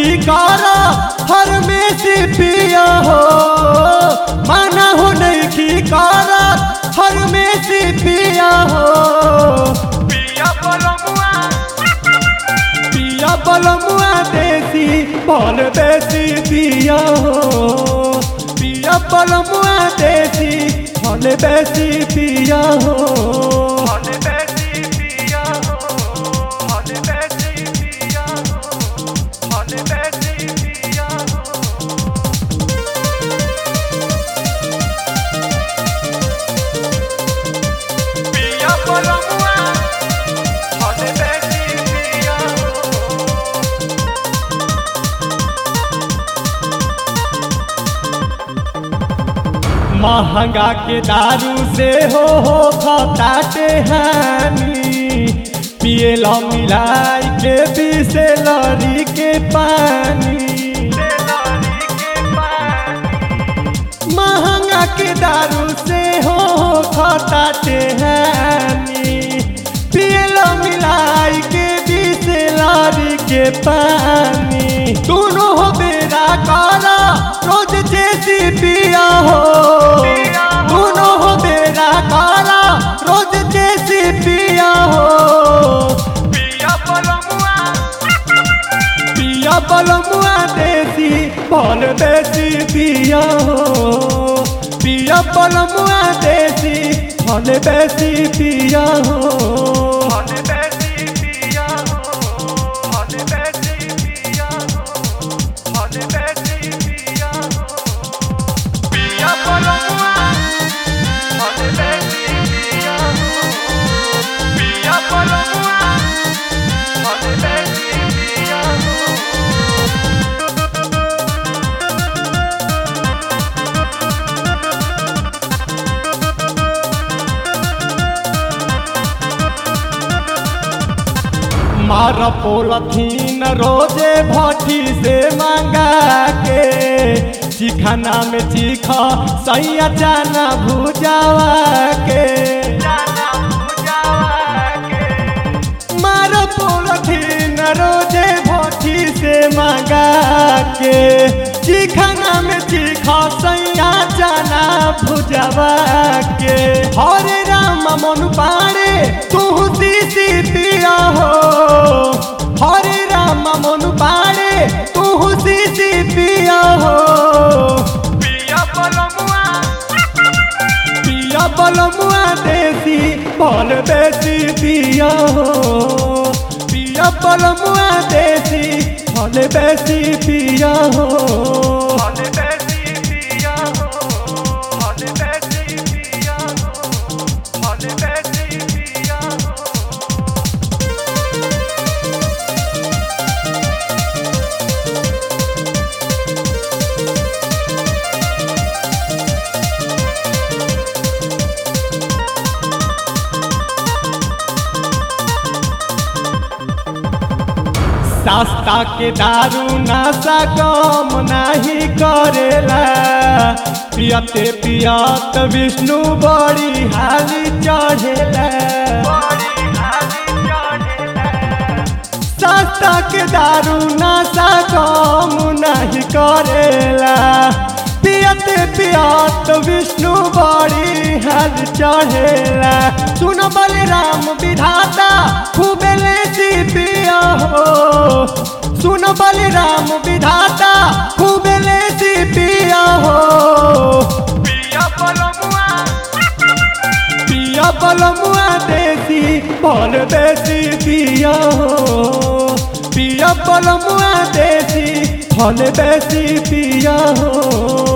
की कारा हर में से पिया हो माना हो नहीं की कारा हर में से पिया हो पिया बलमुआ पिया बलमुआ देसी बल देसी पिया हो पिया बलमुआ देसी फल देसी पिया हो हले बेसी पिया हो हले बेसी पिया हो हले बेसी पिया हो पिया बलमुआ हले बेसी पिया हो महंगा के दारू से हो हो खताटे हानि पिए ला मिलाई के पीसे लरी के पानी तेलारी के पानी महंगा के दारू से हो हो खताटे हानि पिए ला मिलाई के पीसे लरी के पानी दोनों हो बेरा काला रोज जैसी पिया हो पिया हो। दोनों हो बेरा काला रोज जैसी पिया हो पिया बलमुआ पिया बलमुआ देसी बल देसी पिया हो पिया बलमुआ देसी फल देसी पिया हो हले बेसी पिया हो हले बेसी पिया हो हले बेसी पिया हो पिया बलमुआ हले बेसी पिया हो पिया बलमुआ हले बेसी पिया हो मार पोलथीन रोजे भट्टी से मंगा के चिखाना में चीखा सैया जाना भुजावा के जाना पूजावा के मार पोलथीन रोजे भट्टी से मंगा के चिखाना में चीखा सैया जाना भुजावा के हरे राम मन पाड़े तू सीसी पिया हो हरे राम मन पाड़े तू सीसी पिया हो पिया बलमुआ पिया बलमुआ देसी बल देसी पिया हो पिया बलमुआ देसी फल देसी पिया हो हले बेसी पिया हो हले बेसी पिया हो हले बेसी पिया हो सस्ता के दारू नशा कम नहीं करेला पियते पियत विष्णु बड़ी हाली चढ़ेला बड़ी हाली चढ़ेला सस्ता के दारू नशा कम नहीं करेला पियते पियत विष्णु बड़ी हाल चढ़ेला सुन बलराम विधाता खूबे लेती पिया हो सुन बलराम विधाता खूबे लेती पिया हो पिया बलमुआ पिया बलमुआ देसी बल देसी पिया हो पिया बलमुआ देसी फल देसी पिया हो